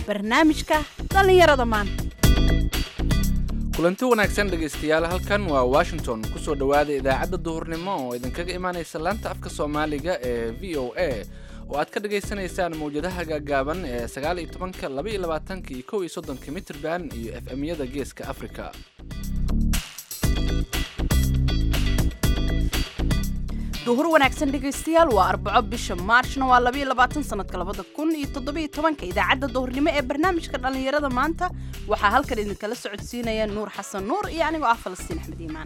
barnaamijka dhallinyarada maanta kulanti wanaagsan dhegaystayaal halkan waa washington kusoo dhowaada idaacadda duhurnimo oo idinkaga imaanaysa laanta afka soomaaliga ee v o a oo aad ka dhagaysanaysaan mawjadaha gaagaaban ee sagaal iyo tobanka laba iyo labaatanka iyo kow iyo soddonka mitrban iyo f m-yada geeska afrika duhur wanaagsan dhegaystayaal waa arbaco bisha maarshna waa labaiyo labaatan sanadka labada kun iyo toddobiyo tobanka idaacadda duhurnimo ee barnaamijka dhallinyarada maanta waxaa halkan idinkala socodsiinaya nuur xasan nuur iyo anigoo ah falastiin axmed iimaan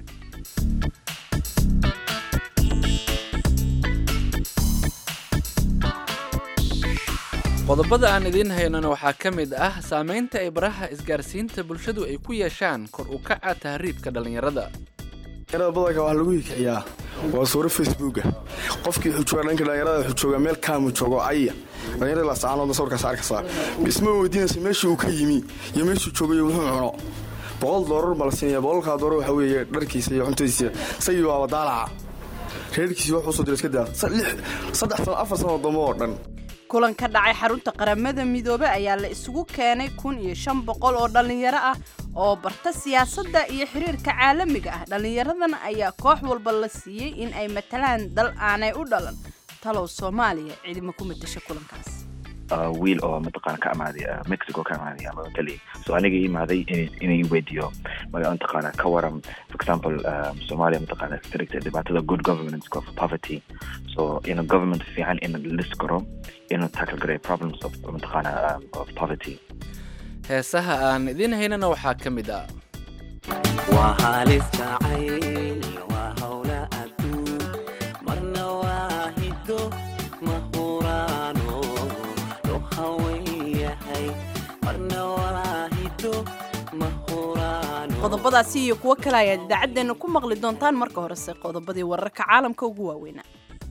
qodobada aan idiin haynana waxaa ka mid ah saamaynta ay baraha isgaarsiinta bulshadu ay ku yeeshaan kor u kaca tahriibka dhallinyarada dhalinyarada badanka waxaa lagu hikiciyaa waa suuro facebooka qofkii wuxuu joogaa dhanka dhalinyarada wuxuu joogaa meel kaamu joogo caya dhalinyarada laascaanoodna sawirkaas arkaysaa isma weydiinaysa meeshii uu ka yimi iyo meeshuu joogayo wuxuu cuno boqol doorar baa la siinaya boqolkaa doorar waxaa weeye dharkiisa iyo cuntadiisa isagii waaba daalaca reerkiisi wax usoo dira iska daa saddex sano afar sano dambe oo dhan kulan ka dhacay xarunta qaramada midoobe ayaa la isugu keenay kun iyo shan boqol oo dhallinyaro ah oo barta siyaasadda iyo xiriirka caalamiga ah dhallinyaradan ayaa koox walba la siiyey in ay matalaan dal aanay u dhalan talow soomaaliya cidima ku matasha kulankaas wiil oo mataqaana ka amaaday mexico ka amaaday ama italy so aniga imaaday inay weydiyo mataqaana ka waran for example soomaaliya mataqaana stricta dhibaatada good governance of poverty so in government fiican in lis karo inuu tackle garay problems of mataqaana of poverty heesaha aan idiin haynana waxaa ka mid ah waa halis jacayl waa howla adduun marna waa hiddo mahuraano loo hawen yahay marna waa hiddo mahuraano qodobadaasi iyo kuwo kale ayaad idaacaddeenna ku maqli doontaan marka horese qodobadii wararka caalamka ugu waaweynaa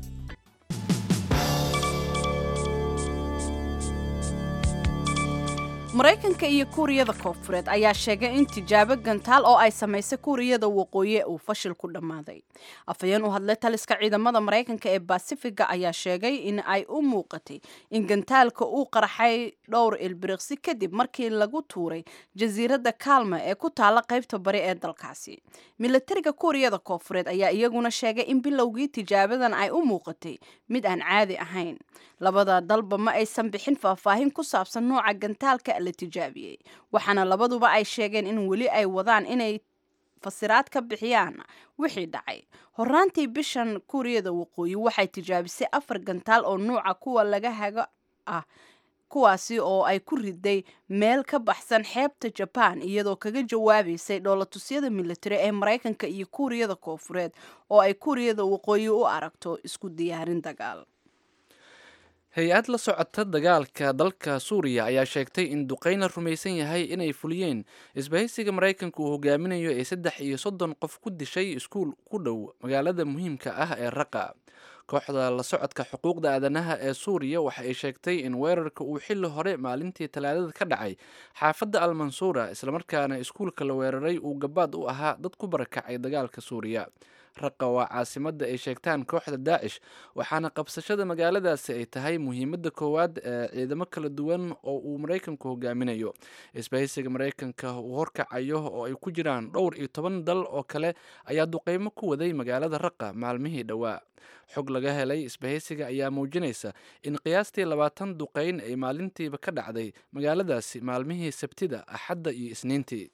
maraykanka iyo kuuriyada koonfureed ayaa sheegay in tijaabo gantaal oo ay samaysay kuuriyada waqooyi uu fashil ku dhammaaday afhayeen u hadlay taliska ciidamada maraykanka ee basifiga ayaa sheegay in ay u muuqatay in gantaalka uu qarxay dhowr ilbiriqsi kadib markii lagu tuuray jasiiradda kaalma ee ku taala qaybta bari ee dalkaasi milatariga kuuriyada koonfureed ayaa iyaguna sheegay in bilowgii tijaabadan ay u muuqatay mid aan caadi ahayn labada dalba ma aysan bixin faahfaahin ku saabsan nooca gantaalka la tijaabiyey waxaana labaduba ay sheegeen in weli ay wadaan inay fasiraad ka bixiyaan wixii dhacay horaantii bishan kuuriyada waqooyi waxay tijaabisay afar gantaal oo nuuca kuwa laga hago ah kuwaasi oo ay ku riday meel ka baxsan xeebta jabaan iyadoo kaga jawaabaysay dhoolatusyada militari ee maraykanka iyo kuuriyada koonfureed oo ay kuuriyada waqooyi u aragto isku diyaarin dagaal hay-ad la socota dagaalka dalka suuriya ayaa sheegtay in duqeyn la rumaysan yahay inay fuliyeen isbahaysiga maraykanka uu hogaaminayo ee saddex iyo soddon qof ku dishay iskuul ku dhow magaalada muhiimka ah ee raqa kooxda la socodka xuquuqda aadanaha ee suuriya waxa ay sheegtay in weerarka uu xilli hore maalintii talaadada ka dhacay xaafadda almansuura islamarkaana iskuulka la weeraray uu gabaad u ahaa dad ku barakacay dagaalka suuriya raqa waa caasimadda ay sheegtaan kooxda daacish waxaana qabsashada magaaladaasi ay tahay muhiimadda koowaad ee ciidamo kala duwan oo uu maraykanku hogaaminayo isbahaysiga maraykanka uu horkacayo oo ay ku jiraan dhowr iyo toban dal oo kale ayaa duqeymo ku waday magaalada raqa maalmihii dhowaa xog laga helay isbahaysiga ayaa muujinaysa in qiyaastii labaatan duqeyn ay maalintiiba ka dhacday magaaladaasi maalmihii sabtida axadda iyo isniintii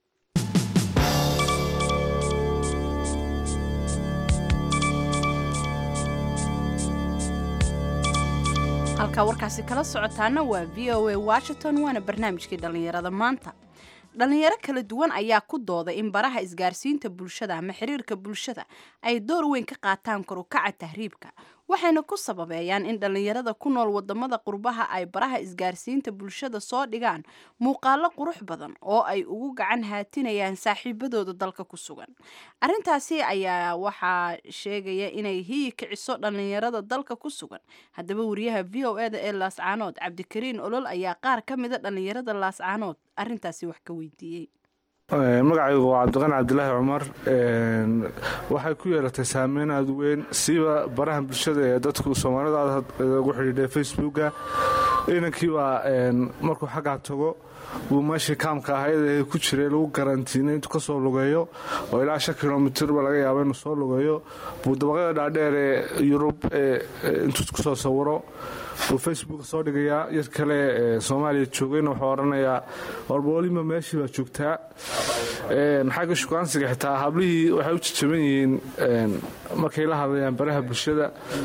halkaa warkaasi kala socotaana waa v o a washington waana barnaamijkii dhallinyarada maanta dhallinyaro kala duwan ayaa ku dooday in baraha isgaarsiinta bulshada ama xiriirka bulshada ay door weyn ka qaataan korukaca tahriibka waxayna ku sababeeyaan in dhallinyarada ku nool wadamada qurbaha ay baraha isgaarsiinta bulshada soo dhigaan muuqaalo qurux badan oo ay ugu gacan haatinayaan saaxiibadooda dalka ku sugan arintaasi ayaa waxaa sheegaya inay hiyi kiciso dhallinyarada dalka ku sugan haddaba wariyaha v o eda ee laascaanood cabdikariin olol ayaa qaar ka mida dhallinyarada laascaanood arintaasi wax ka weydiiyey magacaygu waa cabdiqani cabdilaahi cumar waxay ku yeelatay saameyn aada weyn siiba baraha bulshada ee dadku soomaalida ugu xidhiidhay facebooka inankii baa markuu xaggaa tago buu meeshii kaamka ahayd ee ku jiray lagu garantiinay intuu ka soo lugeeyo oo ilaa shan kilomitirba laga yaabo inuu soo lugeeyo buu dabaqyada dhaadheer ee yurub intuu ku soo sawiro buu facebook soo dhigayaa yar kale ee soomaaliya joogayna wuxuu odhanayaa warba weliba meeshii baa joogtaa xagga shukaansiga xitaa hablihii waxay u jajaban yihiin markay la hadlayaan baraha bulshada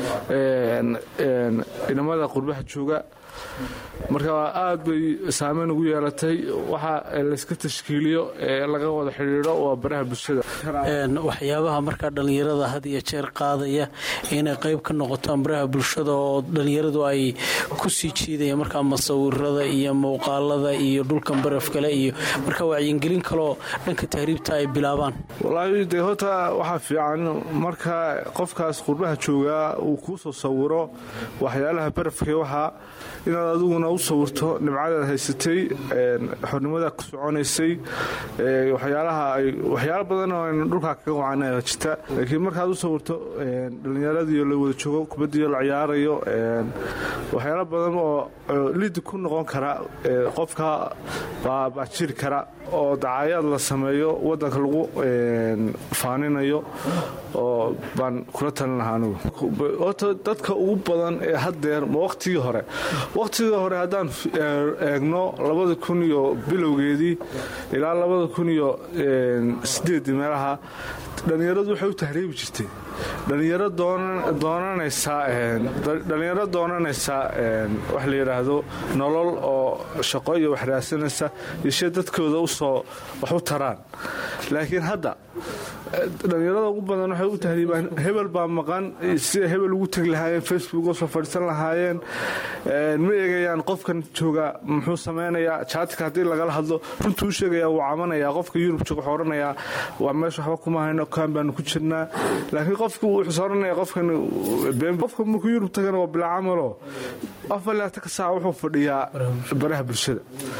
inamada qurbaha jooga marka aad bay saameyn ugu yeelatay waxa layska tashkiiliyo ee laga wada xidhiidho waa baraha bulshada waxyaabaha markaa dhallinyarada had iyo jeer qaadaya inay qayb ka noqotaan baraha bulshada oo dhallinyaradu ay ku sii jiidayaan markaa masawirada iyo muuqaalada iyo dhulkan baraf kale iyo markaa wacyigelin kaloo dhanka tahriibta ay bilaabaan walaahi dee horta waxaa fiican marka qofkaas qurbaha joogaa uu kuu soo sawiro waxyaalaha barafkee waxaa inaad adiguna u sawirto nimcadaad haysatay xornimada ku soconaysay waxyaala badan oo aynu dhulkaa kaga wacana jirta laakiin markaad u sawirto dhallinyaradii la wada joogo kubaddiio la ciyaarayo waxyaala badan oo lidi ku noqon kara qofka baa jiri kara oo dacayaad la sameeyo wadanka lagu faaninayo oo baan kula talin lahaa anigu horta dadka ugu badan ee haddeer ma wakhtigii hore wakhtigii hore haddaan eegno labada kun iyo bilowgeedii ilaa labada kun iyo sideedii meelaha dhallinyaradu waxay u tahriibi jirtay dhalinyaro doonanaysadhallinyaro doonanaysa wax la yidhaahdo nolol oo shaqo iyo wax raadsanaysa yeshee dadkooda usoo wax u taraan laakiin hadda dhallinyarada ugu badan waxay u tahriibaan hebel baa maqan sida hebel ugu tegi lahaayeen facebook usoo fadhiisan lahaayeen ma eegayaan qofkan jooga muxuu samaynayaa jaatika haddii lagala hadlo runtuu u sheegaya wuu camanaya qofka yurub jooga wuxuu odhanayaa waa meesha waxba kuma hayno kaan baanu ku jirnaa laakiin qofku wuxuu odhanaya qofkan qofka markuu yurub tagana waa bilaa camalo afar laataka saac wuxuu fadhiyaa baraha bulshada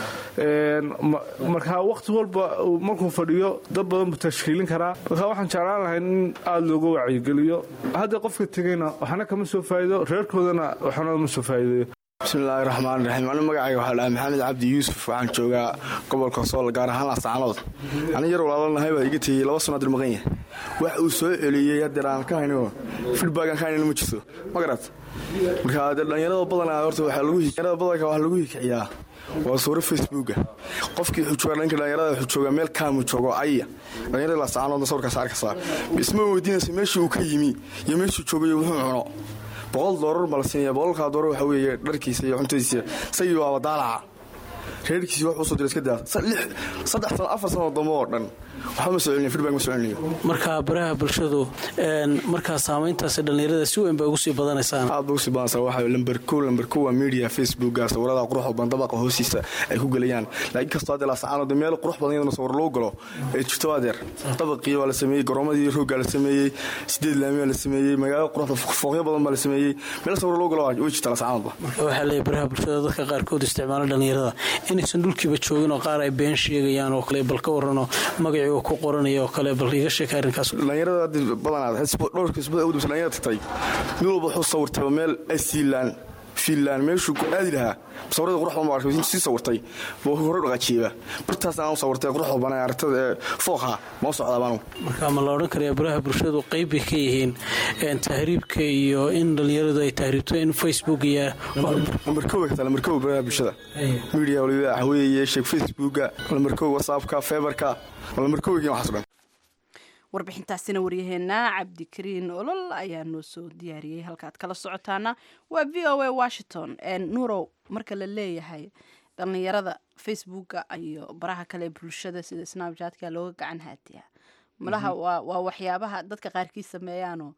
marka waqti walba markuu fadhiyo dad badan buu tashkiilin karaa marka waxaan jeclaan lahay in aada looga wacyigeliyo hadda qofka tegayna waxna kama soo faa'iido reerkoodana waxna ma soo faa'iideeyo bismillaahi raxmaan raxiim anigu magacayga waxaa dhaha maxamed cabdi yuusuf waxaan joogaa gobolka sool gaar ahaan laascaanood ani yar walaalanahay baa iga tegey laba sano dir maqan yahay wax uu soo celiyey hadeer aan ka hayno feedbackan ka haynana ma jirto ma garat marka dee dhallinyarada badanaa horta waxaa lagu dhallinyarada badanka waxaa lagu hikiciyaa waa suuro facebooka qofkii xujooga dhanka dhallinyarada xujooga meel kaamu joogo aya dhallinyarada laascaanoodna sawirkaas arkaysaa isma weydiinaysa meeshii uu ka yimi iyo meeshuu joogay wuxuu cuno boqol doorar ma la siinaya boqolkaa doorar waxaa weeye dharkiisa iyo cuntadiisa isagii waaba daalaca reerkiisi wax usoo dira iska daa saddex sano afar sano dambe oo dhan waxba ma soo celinayo feedback ma soo celinayo marka baraha bulshadu markaa saamayntaasi dhallinyarada si weyn bay ugu sii badanaysaan aad ba usii badanaysaa waxaa lamber kow lamber kow waa media facebooka sawirada quruxda badan dabaqa hoostiisa ay ku gelayaan laakiin kastoo hadda laasacaanood meel qurux badan iyadana sawir loo galo ee jirto adeer dabaqii waa la sameeyey garoomadii rooggaa la sameeyey sideed laami baa la sameeyey magaalo quruxda fooqyo badan baa la sameeyey meel sawir loo galo way jirta laasacaanoodba marka waxaa leeyahy baraha bulshada dadka qaarkood isticmaala dhallinyarada inaysan dhulkiiba joogin oo qaar ay been sheegayaan oo kale bal ka warranoo magacii uu ku qoranaya oo kale bal iga sheeka arrinkaas dhallinyarada badanaa dhowrka isbada ugu dambaysa dhallinyarada tagtay mid walba wuxuu sawirtay meel asiilaan fiinland meeshuu ku aadi lahaa sawirada qurux badan baa arkay sii sawirtay buu hore dhaqaajiyeeba bartaas aan sawirtay qurux badan ee aragtada ee fooqa ma u socdaa baanu marka ma la odhan karayaa baraha bulshadu qayb bay ka yihiin tahriibka iyo in dhallinyaradu ay tahriibto in facebook iyo lambar kow kata lambar kow baraha bulshada media waliba waxa weeye sheeg facebooka lambar kow whatsappka feberka lambar kow yihiin waxaas dhan warbixintaasina waryaheena cabdikariin olol ayaa noo soo diyaariyey halkaad kala socotaana waa v o a washington nuurow marka la leeyahay dhallinyarada facebooka iyo baraha kale bulshada sida snabjatka looga gacan haatiya malaha waa waxyaabaha dadka qaarkiis sameeyaanoo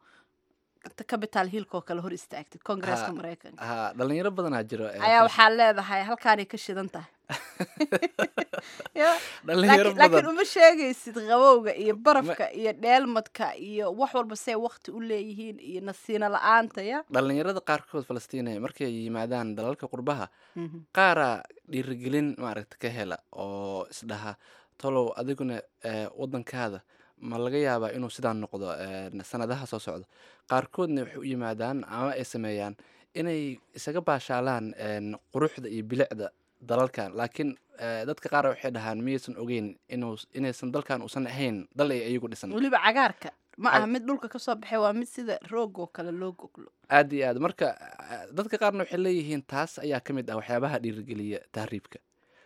capital hillkoo kale hor istaagtay congresska mareykanka ha dhalinyaro badanaa jiro ayaa waxaa leedahay halkaanay ka shidan tahay dhalinyaro laakiin badan uma sheegaysid qabowga iyo barafka iyo dheelmadka iyo wax walba say wakti u leeyihiin iyo nasiino la-aanta ya dhalinyarada qaarkood falastiina markay yimaadaan dalalka qurbaha qaaraa dhiirigelin maaragta ka hela oo isdhaha talow adiguna wadankaada ma laga yaabaa inuu sidaan noqdo sanadaha soo socda qaarkoodna waxay u yimaadaan ama ay sameeyaan inay isaga baashaalaan quruxda iyo bilicda dalalkan laakiin dadka qaar waxay dhahaan miyaysan ogeyn inuu inaysan dalkan uusan ahayn dal ay iyagu dhisan weliba cagaarka ma aha mid dhulka kasoo baxay waa mid sida roog oo kale loo goglo aad iyo aad marka dadka qaarna waxay leeyihiin taas ayaa ka mid ah waxyaabaha dhiirigeliya tahriibka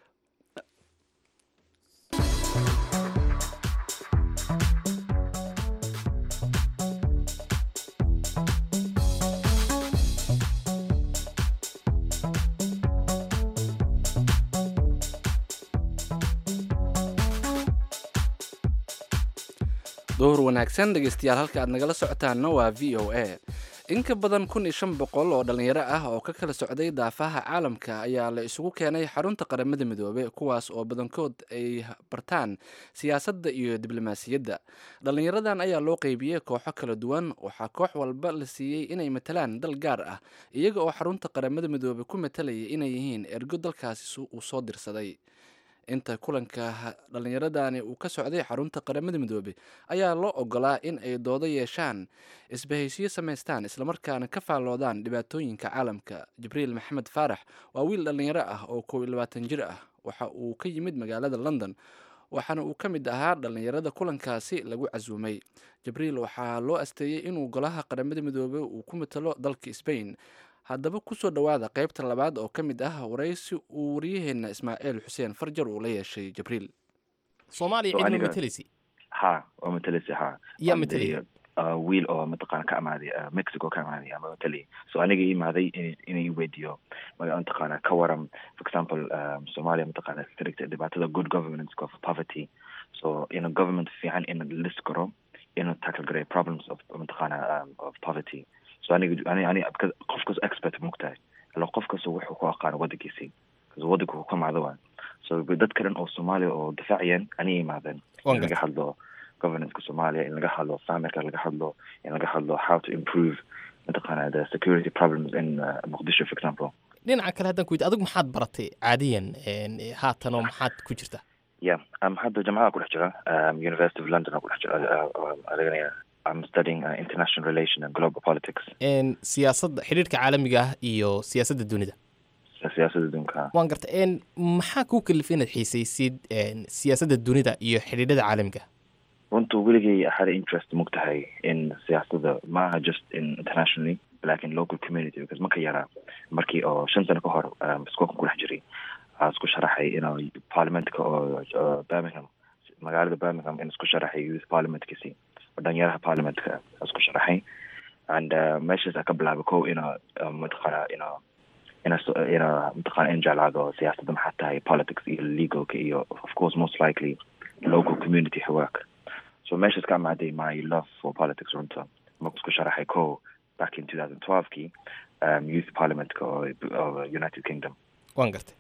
duhur wanaagsan dhegeystayaal halka aad nagala socotaanna waa v o a in ka badan kun iyo shan boqol oo dhallinyaro ah oo ka kala socday daafaha caalamka ayaa la isugu keenay xarunta qaramada midoobey kuwaas oo badankood ay bartaan siyaasadda iyo diblomaasiyadda dhallinyaradan ayaa loo qeybiyey kooxo kala duwan waxaa koox walba la siiyey inay matalaan dal gaar ah iyaga oo xarunta qaramada midoobey ku matalaya inay yihiin ergo dalkaasi uu soo dirsaday inta kulanka dhallinyaradani uu ka socday xarunta qaramada midoobey ayaa loo ogolaa in ay doodo yeeshaan isbahaysiyo samaystaan islamarkaana ka faalloodaan dhibaatooyinka caalamka jibriil maxamed faarax waa wiil dhallinyaro ah oo kow iyo labaatan jir ah waxa uu ka yimid magaalada london waxaana uu ka mid ahaa dhallinyarada kulankaasi lagu casuumay jibriil waxaa loo asteeyey inuu golaha qaramada midoobey uu ku matalo dalka sbain haddaba kusoo dhowaada qaybta labaad oo ka mid ah waraysi uu waryaheena ismaaciil xuseen farjar uu la yeeshay jibriil soomaaliya cidma mateleysi ha waa mateleysi ha yaa matelaya wiil oo mataqaana ka amaaday mexico ka amaaday ama matali so aniga imaaday inay weydiiyo mataqaana ka waran for example soomaaliya mataqaana stricta dhibaatada good governance of poverty so in government fiican in list karo inuu tackle garay problems of mataqaana of poverty so aniga ani ani qof kas expert mugtahay ila qof kasta wuxuu ku aqaano wadankiisii bcause wadanka uu ka macdo waa so dad kalen oo soomaaliya oo difaaciyeen aniga imaadeen in laga hadlo governanceka soomaaliya in laga hadlo famirka laga hadlo in laga hadlo how to improve mataqaana the security problems in uh, muqdisho for example dhinaca kale haddaan ku yidhi adigu maxaad baratay caadiyan haatanoo maxaad ku jirta yeah um, hadda jamacada ku dhex jira um, university of london ku dhex jira adeganaya I'm studying uh, international relation and global politics. siyaasadda xidhiirka caalamiga ah iyo siyaasadda dunida siyaasadda dunka waan garta maxaa kuu kalifay inaad xiisaysid siyaasadda dunida iyo xidhiidhada caalamiga runtu weligay had interest mugtahay in siyaasadda maaha just in internationally lakin local community because marka yaraa markii oo shan sano ka hor iskoolkan ku dhex jiray aa isku sharaxay inuu parliamentka oo birmingham magaalada birmingham in isku sharaxay youth parliamentkiisi dhalinyaraha parliamentka isku sharaxay and meeshaas a ka bilaabay ko ina mataqaana ina ina ina mataqaana in jeclaado siyaasadda maxaa tahay politics iyo legalka iyo of course most likely local community work so meeshaas ka amaaday my love for politics runta marka isku sharaxay ko back in two thousand twelve-kii um, youth parliamentka oo united kingdom waan gartay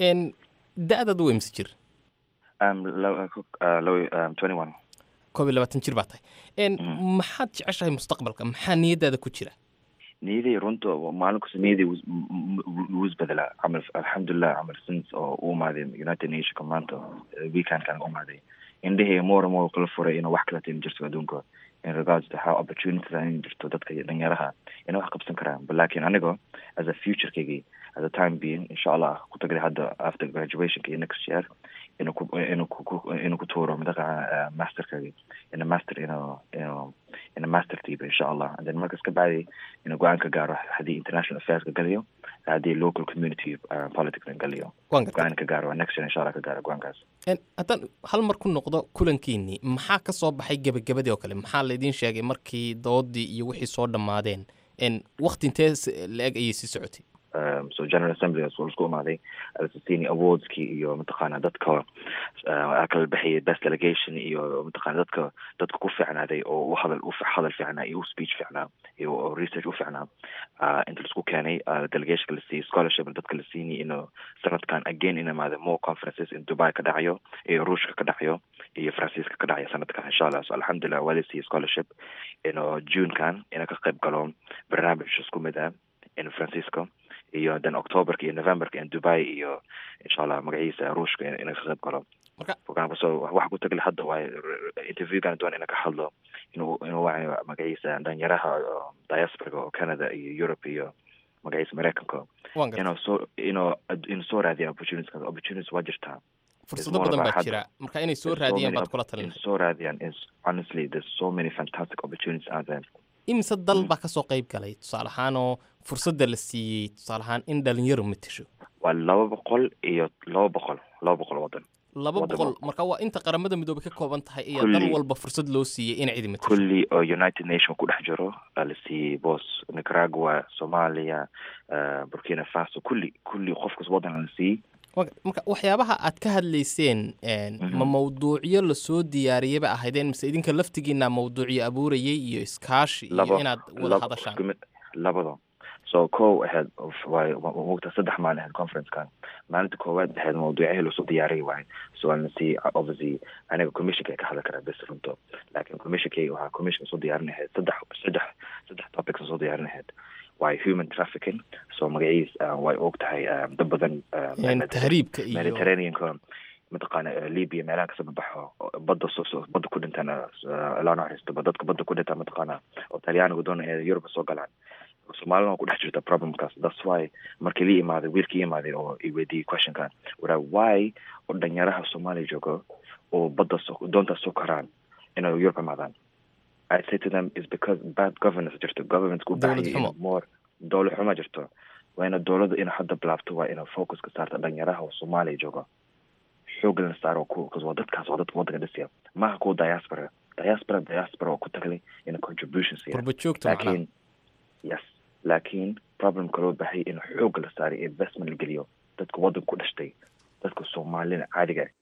da-daad u imse jir um, twenty one koob iyo labaatan jir baa tahay maxaad jeceshahay mustaqbalka maxaa niyadaada ku jira niyaday runta maalin kasta niyaday wuu isbedelaa camal alxamdulilah camal since oo u imaaday united nationka maanta weekendkan u imaaday indhahey more more kala furay inuu wax kalata in jirto adduunka in regards to how opportunities in jirto dadka dhalinyaraha inay wax qabsan karaan but lakin anigo as a futurekeygii as a time being insha allah ku tagaday hadda after graduationka iyo next year inuu ku inuu ku inuu ku tuuro madaqa masterkagi ina master inuu inuu ina master tiiba insha allah and then markas ka bacdi inuu go-aan ka gaaro haddii international affairska galayo haddii local community uh, politics galayo go-aan ka gaaro next year insha allah ka gaaro go-aankaas haddaan hal mar ku noqdo kulankiinii maxaa ka soo baxay gebagabadii oo kale maxaa laydin sheegay markii doodii iyo wixii soo dhammaadeen wakti intee la-eg ayay sii socotay um, so general assembly waa isku imaaday alsasini awardskii iyo mataqaana dadka kala bixiyay best delegation iyo mataqaana dadka dadka ku fiicnaaday oo u hadal u hadal fiicnaa iyo u speech fiicnaa iyo research u fiicnaa uh, inta laisku keenay uh, delegationka la siiyey scholarship dadka la siinay inuu sanadkan again in imaada more conferences in dubai ka dhacayo iyo ruushka ka dhacayo iyo faransiiska ka dhacayo sanadkan insha allah so alxamdulilah waa la siiyey scholarship inuu junekan ina ka qayb galo barnaamij isku mid ah in francisco iyo then octoberka iyo novemberka in dubai iyo insha allah magaciisa ruushka ina ka qayb galo Marka- Fogaaba, so wax ku tagle hadda waaye interviewgan doon ina ka hadlo inuu inuu wacayo magaciisa dhalinyaraha oo diasporaga oo canada iyo europe iyo magaciisa mareykanka waan gartay inuu soo inuu inuu soo raadiya opportunities opportunities waa jirtaa fursado more badan about baa hadda. jira marka inay soo There's so raadiyaan many baad kula op- talin in soo raadiyaan is honestly there's so many fantastic opportunities out there imise dal baa kasoo qayb galay tusaale ahaan oo fursadda la siiyey tusaale ahaan in dhalinyaro matasho waa laba boqol iyo laba boqol laba boqol wadan laba Wadamo. boqol marka waa inta qaramada midoobay ka kooban tahay iyo Kulli. dal walba fursad loo siiyey in cidi matasho kulli oo united nation ku dhex jiro aa la siiyey boos nicaragua somalia uh, burkina faso kulli kulli qofkas wadan la siiyey Wa- marka waxyaabaha aad ka hadlayseen een, Mhm. ma mawduucyo lasoo diyaariyaba ahaydeen mise idinka laftigiina mawduucyo abuurayay iyo iskaashi iyo labo inaad wada labo hadashaan isku mid labada so kow ahayd waay mogta saddex maalin ahayd conferencekan maalinta koowaad ahayd mawduucyahii lasoo diyaariyay waaye so aan lasii obviously aniga commissionka ay ka hadli karaa bes runto laakiin commissionkay waxaa commission soo diyaarin ahayd saddex saddex saddex topics soo diyaarin ahayd waaye human trafficking so magaciis uh, way og tahay uh, dad badan uh, Een, Mediter- tahriibka iyo mediterraneanka mataqaana uh, libya meelaha kasoo baxo oo badda soo soo badda ku dhintaan uh, ilaa naxariisto ba dadka badda ku dhintaan mataqaana oo talyaaniga doonaya inay Europe soo galaan soomaalina waa ku dhex jirta problemkaas that's why markii la imaaday wiilkii imaaday oo i weydiiyey questionkan waraa why oo dhalinyaraha soomaaliya joogo oo badda soo doontaas soo koraan inay Europe imaadaan I say to them is because bad governance jirto governance ku Dowlad baahan xumo. more dowlad xumo jirto waa ina dowladda ina hadda bilaabto waa ina focus ka saarta dhalinyaraha oo soomaaliya jooga xoog la saaro ku waa dadkaas waa dadka waddanka dhisaya maaha kuwa diaspora diaspora diaspora oo ku taglay ina contribution siya qurba joogta macnaha laakiin yes laakiin problemka loo baahay in xoog la saaray investment la geliyo dadka waddanka ku dhashtay dadka soomaalina caadiga ah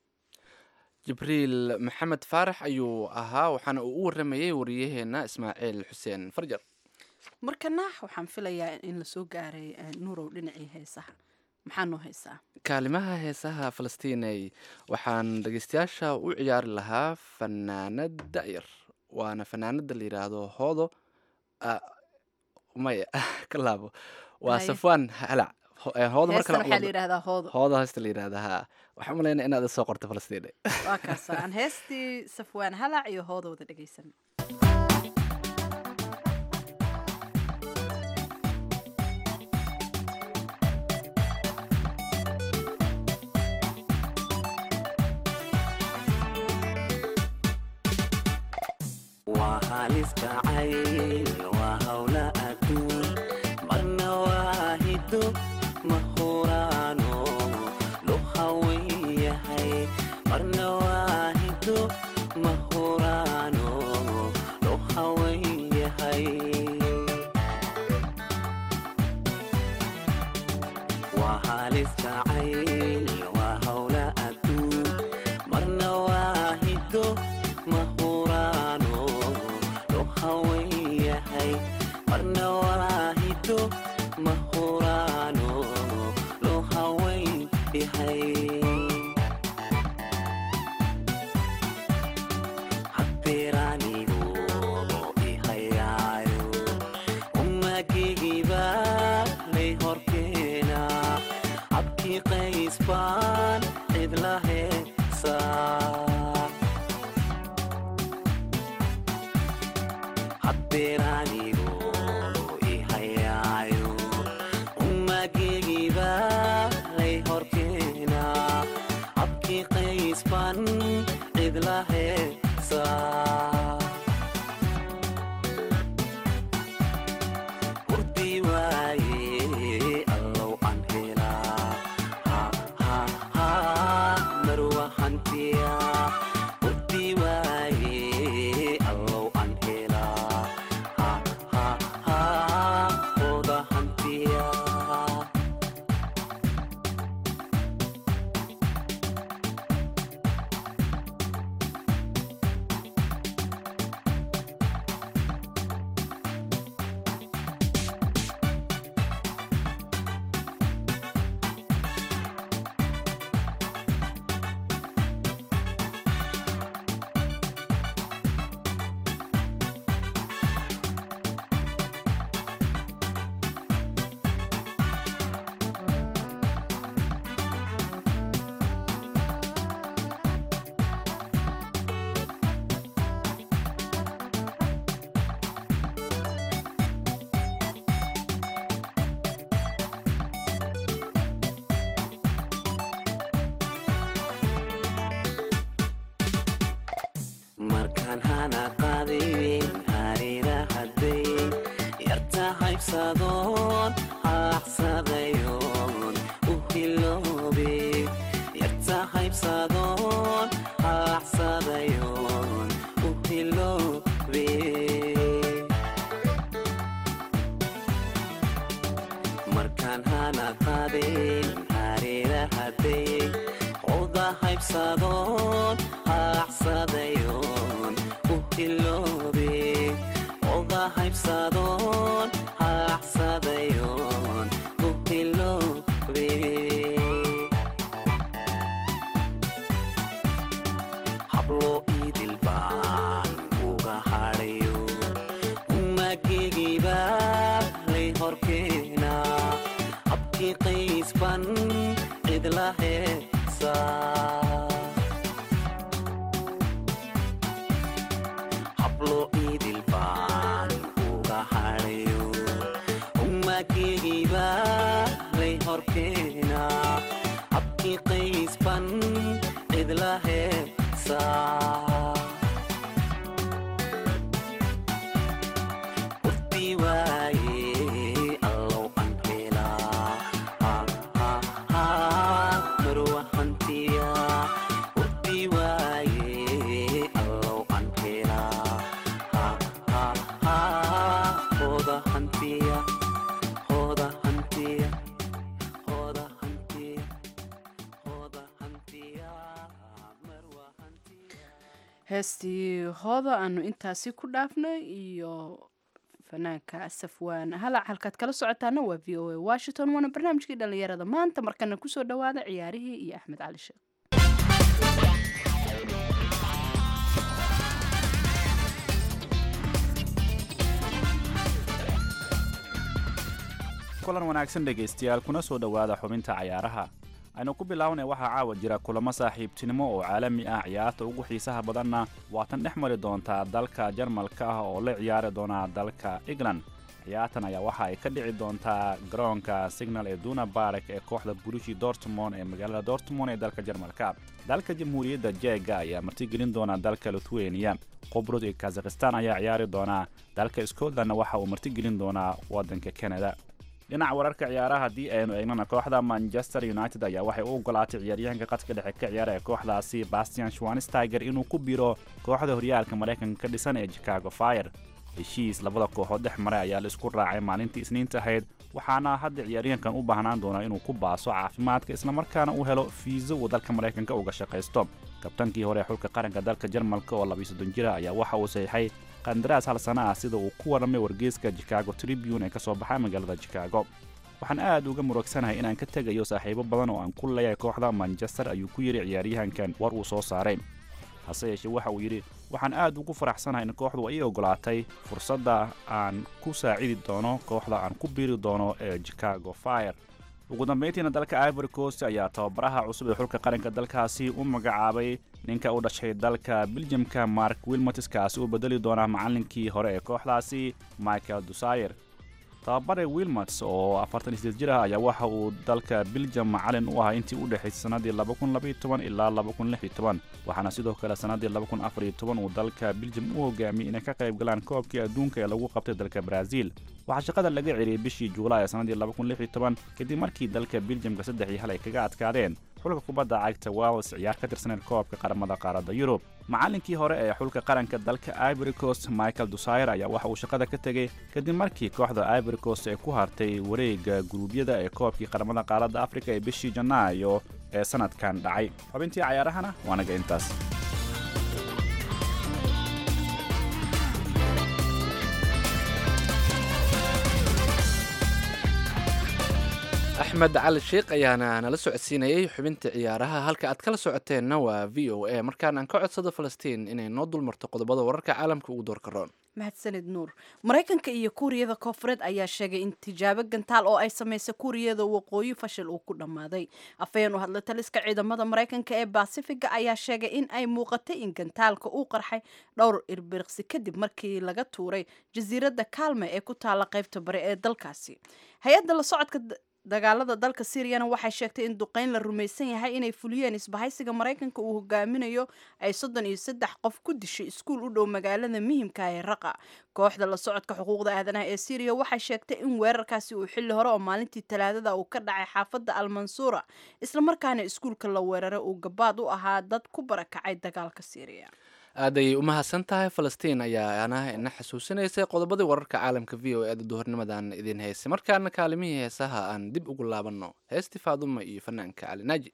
jibriil maxamed faarax ayuu ahaa waxaana uu u waramayey wariyaheena ismaaciil xuseen farjar markana waxaan filayaa in lasoo gaaray eh, nuurow dhinacii heesaha maxaa noo haysaa kaalimaha heesaha falastiiney waxaan dhegeystayaasha u ciyaari lahaa fanaanad da'yar waana fanaanada la yidhaahdo hoodo ah, maya ka laabo waa Haye. safwaan halac Ho- eh, hoodo heestan markale waxaa la yidhahdaa hoodo hoodo heesta la yidhaahda ha waxaan umalaynaa inaad soo qorto falastiine waa kaasa aan heestii safwaan halac iyo hoodowda dhegaysan waa halis jacayl waa hawla adduun marna waa hiddo ma huraano loo hawen yahay marna waa hiddo ma huraano loo hawen yahay waa halis jacayl waa hawla adduun marna waa hiddo ma huraano loo hawen yahay marna waa hiddo ma huraano loo hawen yahay habbeeraanigu ihayaayo umagigiba lay horkeena habkii qays baan cid la heesaa habbeeraanigu ihayaayo umagigiba lay horkeena habkii qays baan cid la heesaa hurdi waaye allow aan helaa ha ha ha marwa hantiya hurdi waaye allow aan helaa ha haybsadoon halaxsadayoon u hiloobe yarta haybsadoon halaxsadayoon u hiloobe markaan hana qaadeen hareera haddayey oda haybsadoon halaxsadayoon u hiloobe oda haybsadoon halaxsadayoon u hiloobe hablo idil baan uga hadhayo umagegiba lay horkeena habkii qaysban cidla heesa hablo idil baan uga hadhayo umagegiba lay horkeena habkii qaysban cidla heesa urti waaye allow aan helaa Ha, ha, ha, marwa hantiya urti waaye allow aan helaa Ha, ha, ha, hooda hantiya hooda hantiya hooda hantiya hooda hantiya marwa hantiya heestii hooda aanu intaasi ku dhaafnay iyo fanaanka safwaan halac halkaad kala socotaana waa v o a washington waana barnaamijkii dhalinyarada maanta markana kusoo dhawaada ciyaarihii iyo axmed cali sheekh kulan wanaagsan dhegaystayaal kuna soo dhowaada xubinta cayaaraha aynu ku bilownay waxaa caawa jira kulamo saaxiibtinimo oo caalami ah ciyaarta ugu xiisaha badanna waatan dhex mari doontaa dalka jarmalka ah oo la ciyaari doona dalka england ciyaartan ayaa waxa ay ka dhici doontaa garoonka signal ee duna barek ee kooxda burushi dortmond ee magaalada dortmond ee dalka jarmalka dalka jamhuuriyadda jeega ayaa martigelin doona dalka lithuania qobrod iyo kazakhistan ayaa ciyaari doona dalka scotlandna waxa uu martigelin doonaa wadanka canada dhinaca wararka ciyaaraha haddii aynu eegnana kooxda manchester united ayaa waxay u ogolaatay ciyaaryahanka qadka dhexe ka ciyaara ee kooxdaasi bastian schwansteiger inuu ku biro kooxda horyaalka maraykanka ka dhisan ee chicago fire heshiis labada kooxood dhex maray ayaa la isku raacay maalintii isniinta ahayd waxaana hadda ciyaaryahankan u baahnaan doonaa inuu ku baaso caafimaadka islamarkaana uu helo fiiso uu dalka maraykanka uga shaqaysto kabtankii hore ee xulka qaranka dalka jarmalka oo labiyo soddon jira ayaa waxa uu saxiixay qandaraas hal sana ah sida uu ku warramay wargeyska chicago tribune ee ka soo baxa magaalada chicago waxaan aad uga murugsanahay inaan ka tegayo saaxiibo badan oo aan ku leeyahay kooxda manchester ayuu ku yidhi ciyaaryahankan war uu soo saaray hase yeeshee waxa uu yidhi waxaan aad ugu faraxsanahay in kooxdu ay ii ogolaatay fursadda aan ku saacidi doono kooxda aan ku biiri doono ee chicago fire ugu dambayntiina dalka ivory coast ayaa tababaraha cusub ee xulka qaranka dalkaasi u magacaabay ninka u dhashay dalka biljamka mark wilmotskaasi uu bedeli doonaa macallinkii hore ee kooxdaasi michael dusayer tababare wilmots oo afartan sideed jir ah ayaa waxa uu dalka biljam macalin u ahaa intii u dhexaysay sannadii ilaa waxaana sidoo kale sannadii uu dalka biljam u hogaamiyey inay ka qayb galaan koobkii adduunka ee lagu qabtay dalka brazil waxaa shaqada laga celiyey bishii juulaay ee sannadii kadib markii dalka biljamka saddex iyo hal ay kaga adkaadeen xulka kubadda cagta wales ciyaar ka tirsaneed koobka qaramada qaaradda yurub macallinkii hore ee xulka qaranka dalka ivory coast michael dusayer ayaa waxa uu shaqada ka tegey kadib markii kooxda ivory coast ay ku hartay wareegga guruubyada ee koobkii qaramada qaaradda afrika ee bishii janaayo ee sanadkan dhacay xubintii cayaarahana waa naga intaas axmed cali sheikh ayaana nala socodsiinayay xubinta ciyaaraha halka aad kala socoteenna waa v o a markaan aan ka codsado falastiin inay noo dulmarto qodobada wararka caalamka ugu doorka roon mahadsanid nuur maraykanka iyo kuuriyada koofureed ayaa sheegay in tijaabo gantaal oo ay samaysay kuuriyada waqooyi fashil uu ku dhammaaday afhayeen u hadlay taliska ciidamada maraykanka ee basifiga ayaa sheegay in ay muuqatay in gantaalka uu qarxay dhowr irbiriqsi kadib markii laga tuuray jasiiradda kaalme ee ku taala qaybta bari ee dalkaasi hay-adda la socodka dagaalada dalka syriyana waxay sheegtay in duqeyn la rumaysan yahay inay fuliyeen isbahaysiga maraykanka uu hogaaminayo ay soddon iyo saddex qof ku dishay iskuul u dhow magaalada muhimka ee raqa kooxda la socodka xuquuqda aadanaha ee syriya waxay sheegtay in weerarkaasi uu xilli hore oo maalintii talaadada uu ka dhacay xaafadda almansuura islamarkaana iskuulka la weeraray uu gabaad u ahaa dad ku barakacay dagaalka syriya aad ayay u mahadsan tahay falastiin ayaa ana ina xasuusinaysay qodobadii wararka caalamka v o eeda duhurnimadan idin haysay markaana kaalimihii heesaha aan dib ugu laabanno heestii faaduma iyo fanaanka cali naaji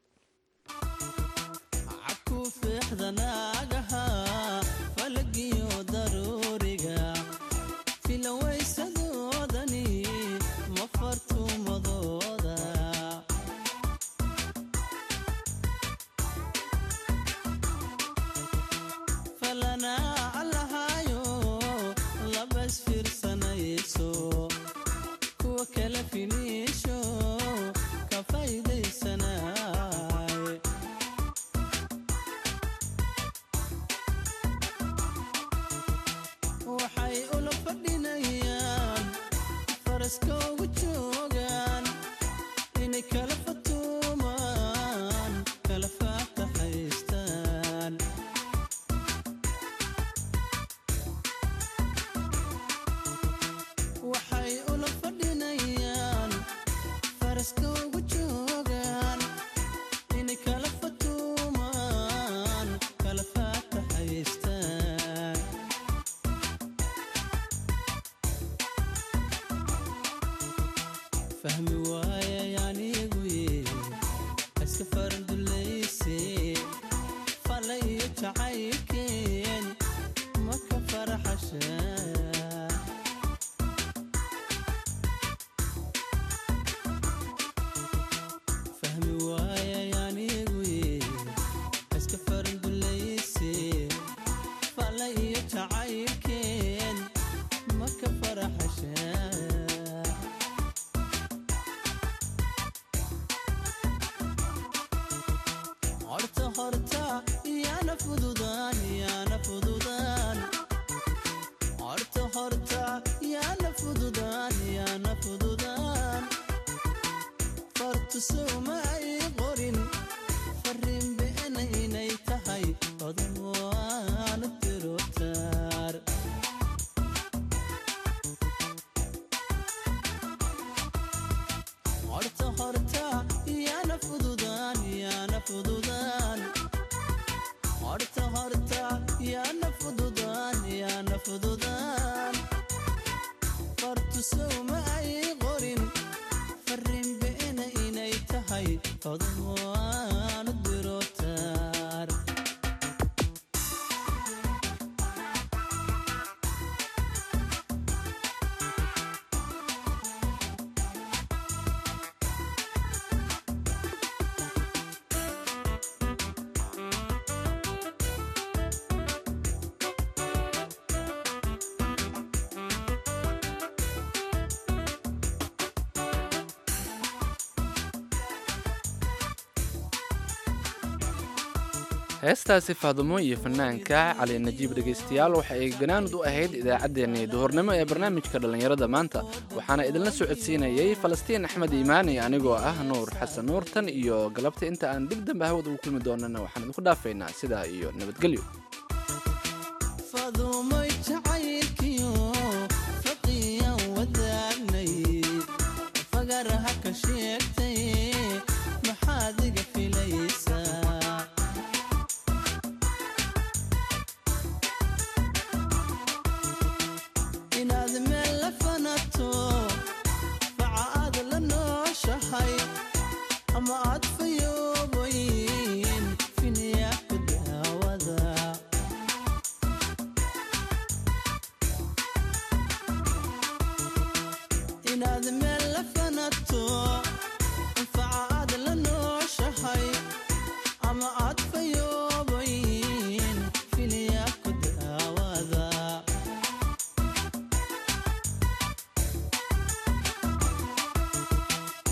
heestaasi faadumo iyo fanaanka cali najiib dhegaystayaal waxa ay ganaanud u ahayd idaacaddeenii duhurnimo ee barnaamijka dhallinyarada maanta waxaana idinla socodsiinayey falastiin axmed iimaani anigoo ah nuur xasan nuur tan iyo galabta inta aan dib dambe hawad ugu kulmi doonana waxaan idinku dhaafaynaa sidaa iyo nabadgelyo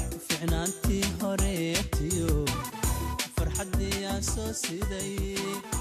ficnaantii horeetiyo farxaddii aan soo siday